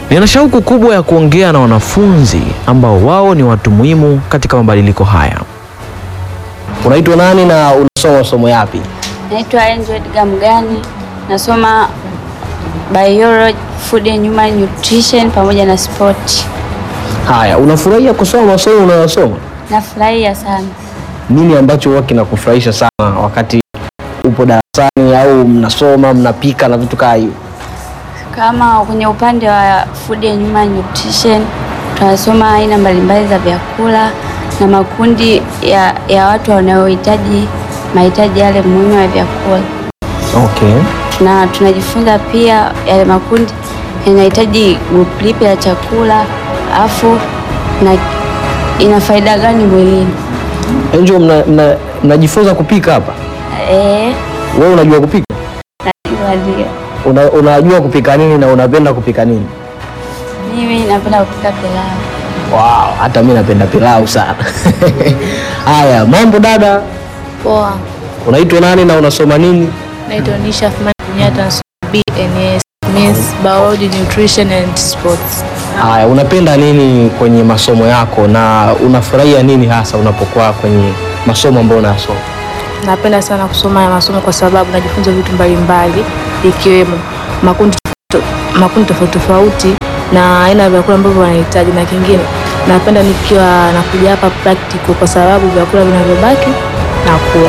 Nina shauku kubwa ya kuongea na wanafunzi ambao wao ni watu muhimu katika mabadiliko haya. Unaitwa nani na unasoma masomo yapi? Naitwa Angel Edgar Mgani, nasoma biology, food and human nutrition pamoja na sport. Haya, unafurahia kusoma masomo unayosoma? Nafurahia sana. Nini ambacho huwa kinakufurahisha sana wakati upo darasani au mnasoma mnapika na vitu kaa hivyo? Kama kwenye upande wa food and human nutrition tunasoma aina mbalimbali za vyakula na makundi ya, ya watu wanaohitaji mahitaji yale muhimu ya vyakula, Okay. na tunajifunza pia yale makundi yanahitaji group lipi la chakula, afu na ina faida gani mwilini. Angel, mna- mna- mnajifunza kupika hapa? Eh, Wewe unajua kupika? najua ndio. Una, unajua kupika nini na unapenda kupika nini? Mimi napenda kupika pilau. Wow, hata mi napenda pilau sana. Haya, mambo dada, Poa, unaitwa nani na unasoma nini? naitwa Nisha Athmani Kenyatta, nasoma BNS means Biology, Nutrition and Sports. Haya, unapenda nini kwenye masomo yako na unafurahia nini hasa unapokuwa kwenye masomo ambayo unayasoma? Napenda sana kusoma ya masomo kwa sababu najifunza vitu mbalimbali ikiwemo makundi to- makundi tofauti tofauti na aina ya vyakula ambavyo wanahitaji, na kingine napenda nikiwa nakuja hapa practical kwa sababu vyakula vinavyobaki nakula.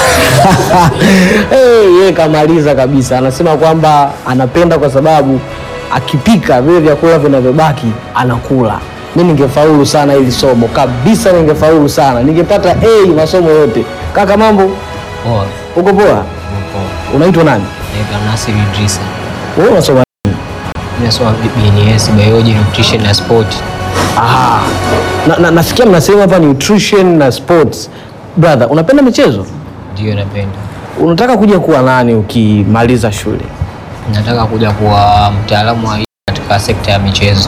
Hey, yeye kamaliza kabisa, anasema kwamba anapenda kwa sababu akipika vile vyakula vinavyobaki anakula. Mi ningefaulu sana hili somo kabisa, ningefaulu sana, ningepata A masomo yote. Kaka, mambo Poa, uko poa? poa. Unaitwa nani? Naitwa Nasir Idrisa. Wewe unasoma Ninasoma BNS Biology, Nutrition na Sport. Aha. Na, na, nasikia mnasema hapa nutrition na sports. Brother, unapenda michezo? Ndio napenda. Unataka kuja kuwa nani ukimaliza shule? Nataka kuja kuwa mtaalamu wa katika sekta ya michezo.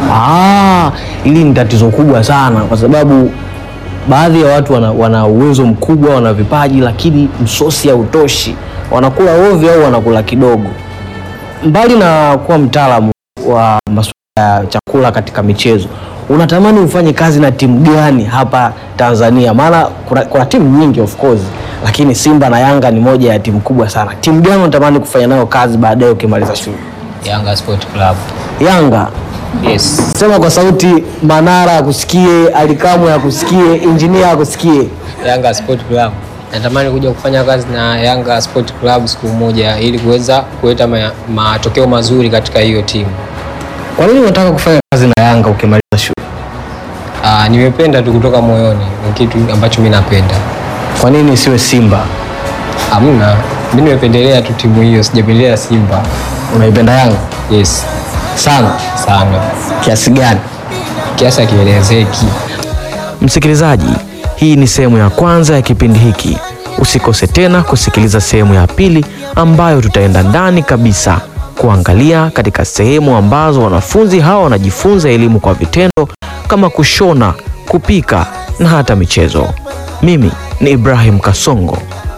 Ah, hili ni tatizo kubwa sana kwa sababu baadhi ya watu wana, wana uwezo mkubwa, wana vipaji lakini msosi hautoshi, wanakula ovyo au wanakula kidogo. Mbali na kuwa mtaalamu wa masuala ya chakula katika michezo, unatamani ufanye kazi na timu gani hapa Tanzania? Maana kuna, kuna timu nyingi of course, lakini Simba na Yanga ni moja ya timu kubwa sana. Timu gani unatamani kufanya nayo kazi baadaye ukimaliza shule? Yanga Sport Club. Yanga. Yes. Sema kwa sauti, Manara akusikie, Alikamwe akusikie, injinia akusikie. Yanga Sport Club. Natamani kuja kufanya kazi na Yanga Sport Club siku moja ili kuweza kuleta ma- matokeo mazuri katika hiyo timu. Kwa nini unataka kufanya kazi na Yanga ukimaliza shule? Ah, nimependa tu kutoka moyoni. Ni kitu ambacho mimi napenda. Kwa nini isiwe Simba? Hamna. Mimi nimependelea tu timu hiyo, sijapendelea Simba. Unaipenda Yanga Yes. sana Sana. kiasi gani? Kiasi kielezeki. Msikilizaji, hii ni sehemu ya kwanza ya kipindi hiki. Usikose tena kusikiliza sehemu ya pili ambayo tutaenda ndani kabisa kuangalia katika sehemu ambazo wanafunzi hawa wanajifunza elimu kwa vitendo kama kushona, kupika na hata michezo. Mimi ni Ibrahim Kasongo.